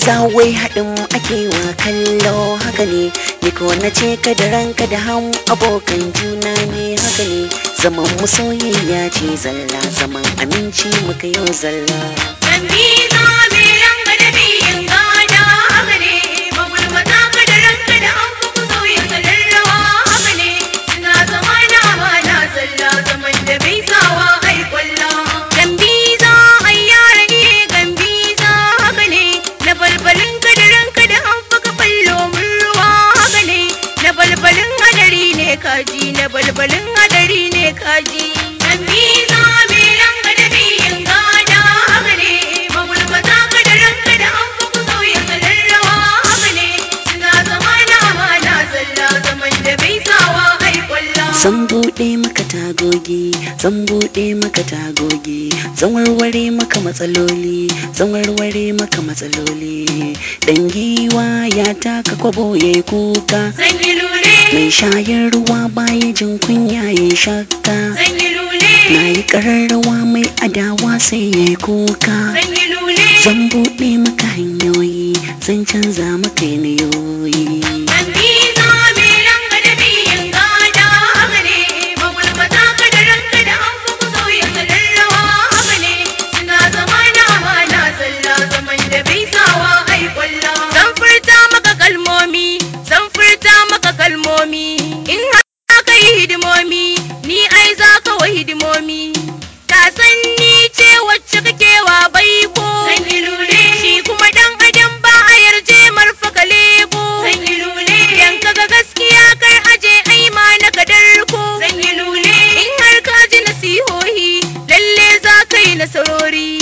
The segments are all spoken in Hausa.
Gambiza wai haɗin ake wa kallo haka ne ni ko na ce ka da ranka da ham abokan juna ne haka ne zaman mu soyayya ce zalla zaman aminci muka yau zalla Gambiza mai ranka da biyin gada haka ne magulmata ka da ranka da an fi ku sauya salon rawa haka ne suna zama na amana zalla zaman da bai sawa ai kwalla Gambiza ai yara ne Gambiza haka ne na balbalin ka da ranka da an fi ka fallo mun ruwa haka ne na balbalin hadari ne kaji na balbalin hadari ne kaji Gambiza mai ranka da biyin gada haka ne magulmata ka da ranka da an fi ku sauya salon rawa haka ne suna zama na amana zalla zaman da bai sawa ai kwalla Zan buɗe maka tagogi, zan buɗe maka tagogi, zan warware maka matsaloli, zan warware maka matsaloli. Dan giwa ya taka kwabo ya yi kuka, Zan yi lule, mai shayar ruwa baya jin kunya ya yi shakka. zan yi lule, Na yi ƙararrawa mai adawa sai ya yi kuka. zan yi lule. Zan buɗe maka hanyoyi, zan canza maka yanayoyi. Gambiza mai ranka da biyin gada haka ne magulmata ka da ranka da an fi ku sauya salon rawa haka ne suna zama na amana zalla zaman da bai sawa ai kwalla. Zan furta maka kalmomi, zan furta maka kalmomi in har ka yi hidimomi ni ai za ka wa hidimomi. Ta san ni ce wacce kake wa baiko. Zan yi lule. Shi kuma dan adam ba a yarje marfa ka lebo. Zan yi lule. Idan ka ga gaskiya kar aje ai ma na ka darko. Zan yi lule. In har ka ji nasihohi lalle za ka yi nasarori.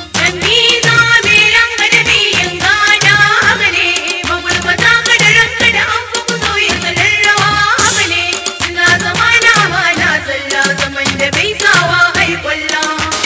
Gambiza mai ranka da biyin gada haka ne magulmata ka da ranka da an fi ku sauya salon rawa haka ne suna zama na amana zalla zaman da bai sawa ai kwalla.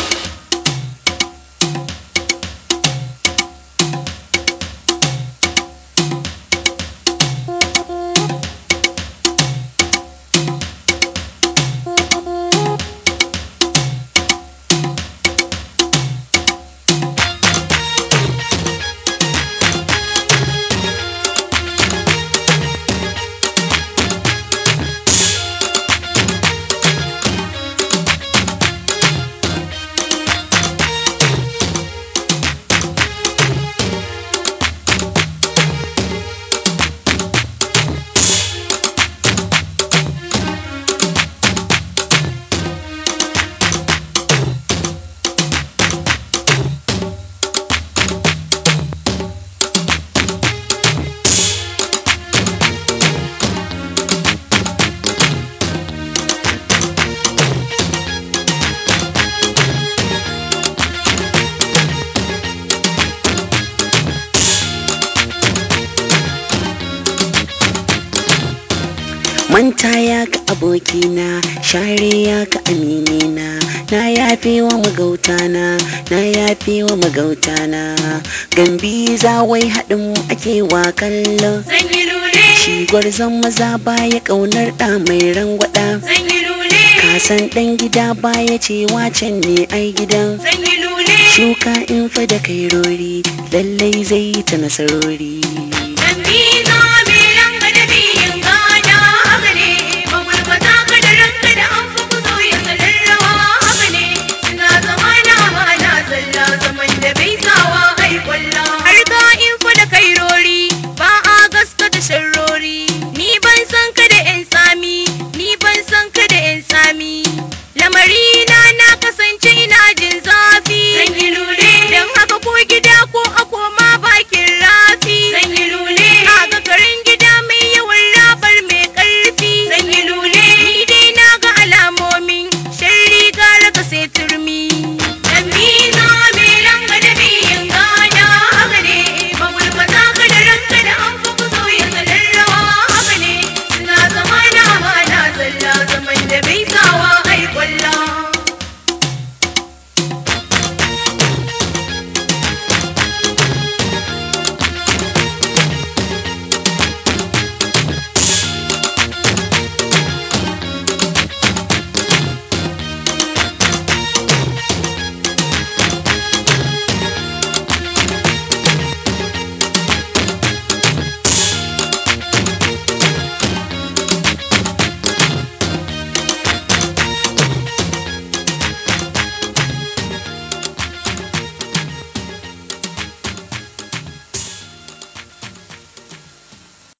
Manta ya ka abokina, share ya ka aminina, na yafe wa magautana, na yafe wa magautana. Gambiza wai haɗin ake wa kallo. Zan yi lule, Shi gwarzon maza baya ƙaunar ɗa mai rangwada. zan yi lule, Ka san ɗan gida baya cewa can ne ai gidan. zan yi lule. Shuka in fa da kai rori, lallai zai ta nasarori. Gambiza